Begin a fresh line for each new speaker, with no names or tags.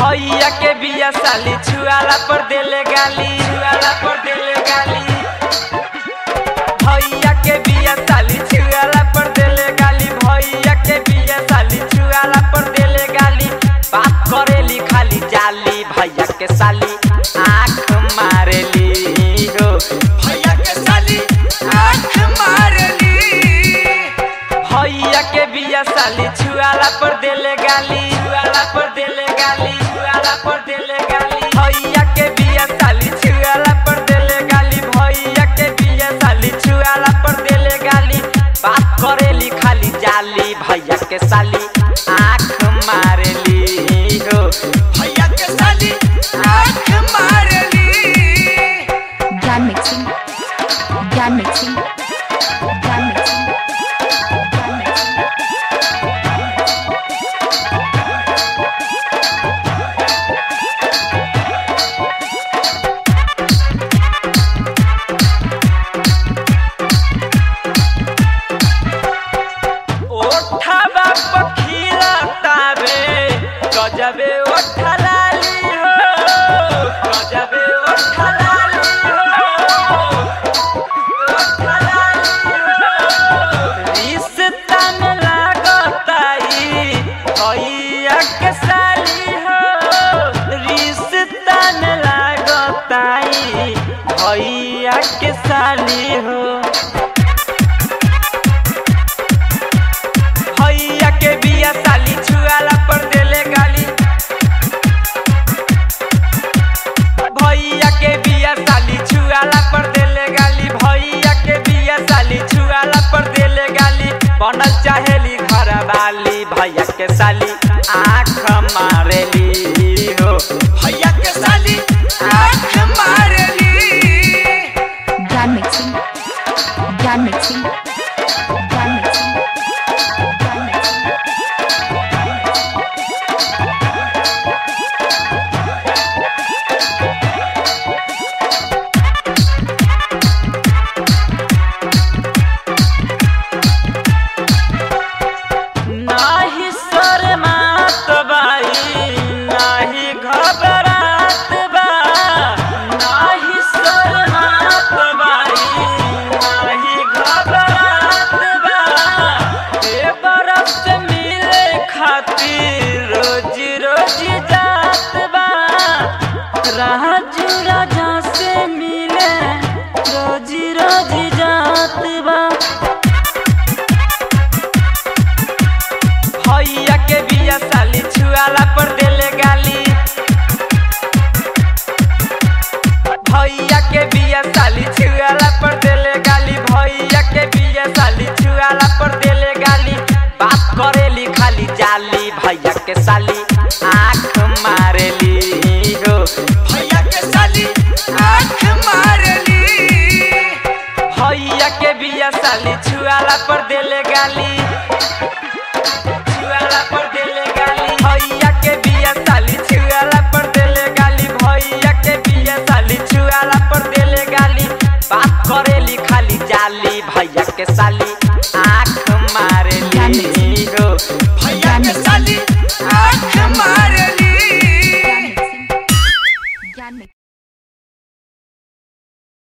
भैया के बिया साली छुआला पर देले गाली छुआला पर देले गाली भैया के बिया साली छुआला पर देले गाली भैया के बिया साली छुआला पर देले गाली बात करेली खाली जाली भैया के साली आँख मारेली हो भैया के साली आँख मारेली भैया के बिया साली छुआला पर देले गाली छुआला पर देले गाली छुआला पर देले गाली भैया के बिया साली छुआला पर देले गाली भैया के बिया साली छुआला पर देले गाली बात करेली खाली जाली भैया के साली आँख मारेली हो भैया के साली आँख मारेली
ज्ञान मिक्सिंग ज्ञान मिक्सिंग ज्ञान मिक्सिंग ज्ञान मिक्सिंग
ओठा पखीला तारे गजबे ओठा लाली हो गजबे ओठा लाली हो ओठा लाली हो रिश्ता में लागताई भैया के साली हो रिश्ता में लागताई भैया के साली हो भैया के बिया साली छुआला पर देले गाली भैया के बिया साली छुआला पर देले गाली भैया के बिया साली छुआला पर देले गाली बनल चाहेली घर वाली भैया के साली आँख मारेली हो भैया के साली आँख मारेली
ज्ञान मिक्सिंग ज्ञान मिक्सिंग ज्ञान मिक्सिंग ज्ञान मिक्सिंग
नाही शरमात बाई नाही घबरात बा नाही शरमात बाई नाही घबरात बा ए बरफ से मिले खातिर रोज रोज जात बा राजू राजा से मिले रोज रोज जात बा भैया के बिया साली छुआला पर देले गाली भैया के बिया साली छुआला पर देले गाली भैया के बिया साली छुआला पर देले गाली बात करेली खाली जाली भैया के साली आँख मारेली हो भैया के साली आँख मारेली भैया के बिया साली छुआला पर देले गाली छुआला पर देले गाली भैया के बिया साली छुआला पर देले गाली भैया के बिया साली छुआला पर देले गाली बात करेली खाली जाली भैया के साली आँख मारेली हो भैया के साली आँख मारेली
ज्ञान मिक्सिंग ज्ञान मिक्सिंग